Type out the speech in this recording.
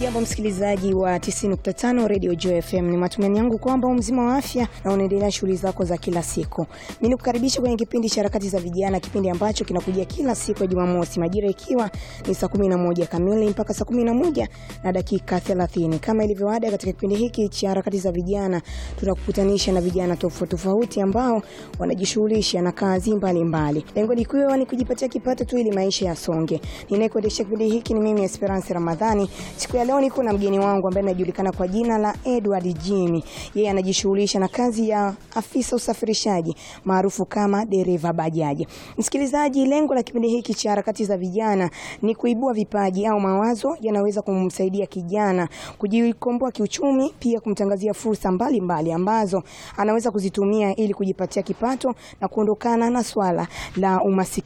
Jambo msikilizaji wa 90.5 Radio Joy FM, ni matumaini yangu kwamba mzima wa afya na unaendelea shughuli zako za kila siku. Mimi nikukaribisha kwenye kipindi cha harakati za vijana, kipindi ambacho kinakujia kila siku ya Jumamosi majira ikiwa ni saa 11 kamili mpaka saa 11 na dakika 30. Kama ilivyo ada, katika kipindi hiki cha harakati za vijana tunakukutanisha na vijana tofauti tofauti ambao wanajishughulisha na kazi mbalimbali. Lengo likiwa ni kujipatia kipato tu ili maisha yasonge. Ninayekuendesha kipindi hiki ni mimi Esperance Ramadhani. Siku ya leo niko na mgeni wangu ambaye anajulikana kwa jina la Edward Jimmy. Yeye anajishughulisha na kazi ya afisa usafirishaji maarufu kama dereva bajaji. Msikilizaji, lengo la kipindi hiki cha harakati za vijana ni kuibua vipaji au mawazo yanaweza kumsaidia kijana kujikomboa kiuchumi, pia kumtangazia fursa mbalimbali mbali ambazo anaweza kuzitumia ili kujipatia kipato na kuondokana na swala la umasikini.